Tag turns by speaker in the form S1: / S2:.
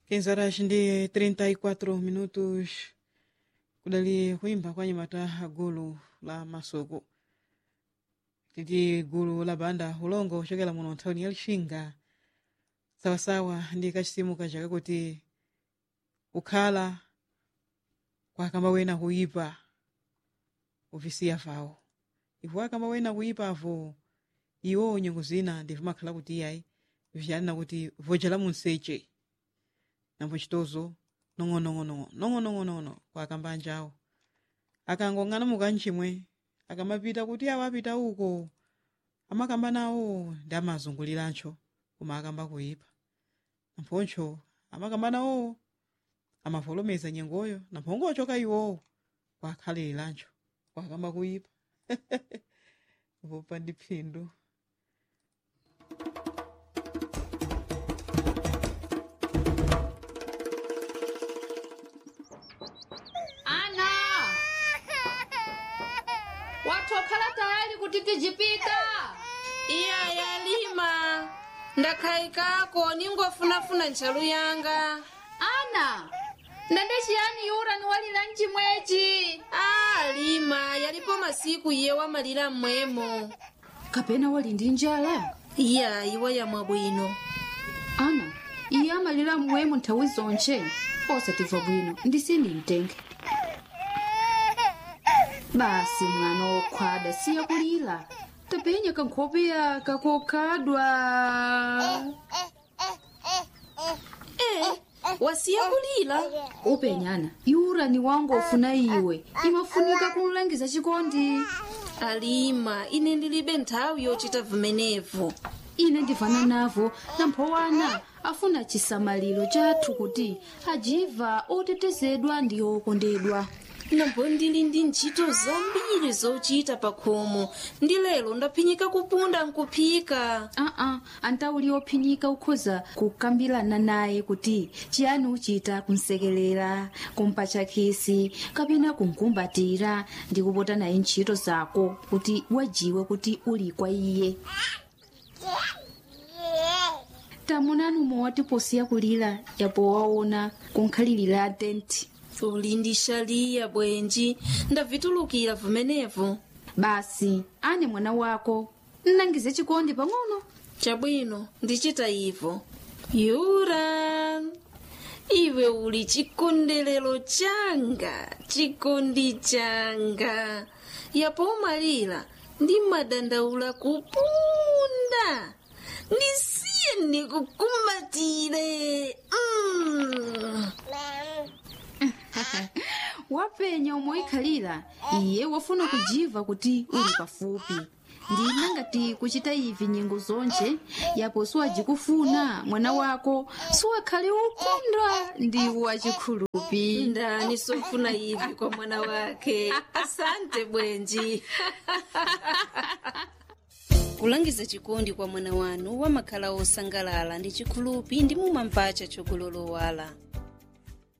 S1: 15 horas ndi 34 minutos kudali kuimba kwa nyamata gulu la masoko titi gulu la banda ulongo kuchokera muno nthawini ya lixinga sawasawa ndi kachisimu kaja kakuti kukhala kwakamba wena kuyipa uvisiya vawo ivo akamba wena kuyipavu iwo nyengo zina ndivimakhala kuti iyayi vyalina kuti vojala munseche nambo chitozo nong'onong'ono nong'onong'ono kwakamba anjawo akangong'ana mukanchimwe akamapita kuti awo apita uko amakamba nawo ndi amazungulirancho koma akamba kuyipa namponcho amakamba nawo amavolomeza nyengoyo namphongochoka iwowo kwakhalirancho kwakamba kuyipa vopa ndi phindu
S2: ana watokhala tayari kuti tijipita
S3: iya yalima ndakhayikako ningofunafuna ntchalu yanga
S2: ana ndende chiyani yura niwalira mchimwechi
S3: a lima yalipo masiku iye wamalira mmwemo
S2: kapena wali ndi njala
S3: iya iwa yamwa bwino
S2: ana iye amalira mmwemo nthawi zonche osatimva bwino ndisini mtenge basi mwana wokhwada siya kulira tapenya kankhopeya kakokhadwa
S3: e wasiya kulira
S2: upenyana yura ni wangu ofuna iwe imafunika kumlangiza chikondi
S3: alima ine ndilibe nthawi yochita vimenevo
S2: ine ndivana navo namphowana afuna chisamaliro chathu kuti ajiva otetezedwa ndi okondedwa
S3: nambo ndili ndi ntchito zambiri zochita pa khomo ndi lero ndaphinyika kupunda nkuphika
S2: aa antauli ophinyika ukhoza kukambirana naye kuti chiyani uchita kumsekelera kumpatcha khisi kapena kumkumbatira ndi kupota naye ntchito zako kuti wajiwe kuti uli kwa iye tamunani umwe watiposiya kulira yapo waona kunkhalirira tenti
S3: uli ndi shaliya bwenji ndavitulukira vimenevo
S2: basi ane mwana wako nnangize chikondi pang'ono
S3: chabwino ndichita ivo yura iwe uli chikondelero changa chikondi changa yapo umalira ndi madandaula kupunda ndisiye ndikukumbatire mm.
S2: wapenya omwe ikhalira iye wafuna kujiva kuti uli pafupi ndina ngati kuchita ivi nyengo zonche yapo siwajikufuna mwana wako siwakhale ukondwa ndi wachikhulupi
S3: ndani sofuna ivi kwa mwana wake asante bwenji kulangiza chikondi kwa mwana wanu wamakhala osangalala ndi chikhulupi ndi mumampacha chokololowala